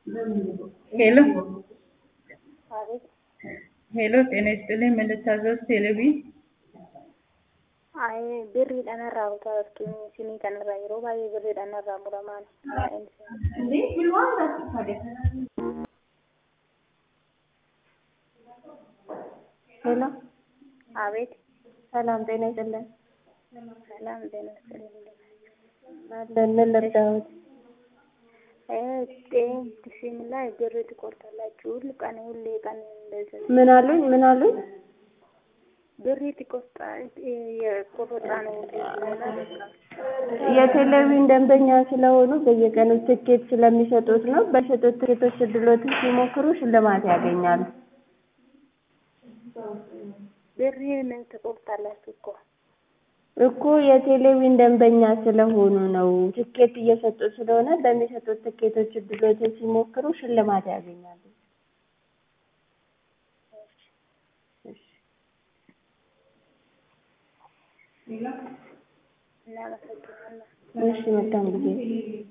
ሄሎ አቤት ሄሎ፣ ጤና ይስጥልኝ። ምን ልታዘዝ? ቴሌቪ አይ birriidhaan irraa utaaltuun isinii kanarraa yeroo baay'ee birriidhaan irraa muramaan ሄሎ አቤት ሰላም ጤና ይስጥልን። ሰላም ጤና ይስጥልኝ አለን ምን ልርዳዎት? ሲም ላይ ብር ትቆርጣላችሁ ሁሉ ቀን ሁሌ ቀን እንደዚህ ምን አሉኝ? ምን አሉኝ? ብር ትቆርጣ የቆረጣ ነው ሁሌ ስለሆነ በቃ የቴሌቪዥን ደንበኛ ስለሆኑ በየቀኑ ትኬት ስለሚሰጡት ነው። በሸጡት ትኬቶች እድሎትን ሲሞክሩ ሽልማት ያገኛሉ። ብሬን ትቆርጣላችሁ እኮ እኮ የቴሌቪዥን ደንበኛ ስለሆኑ ነው። ትኬት እየሰጡ ስለሆነ በሚሰጡት ትኬቶች እድሎትን ሲሞክሩ ሽልማት ያገኛሉ። እናመሰግናለን። እሺ መልካም ጊዜ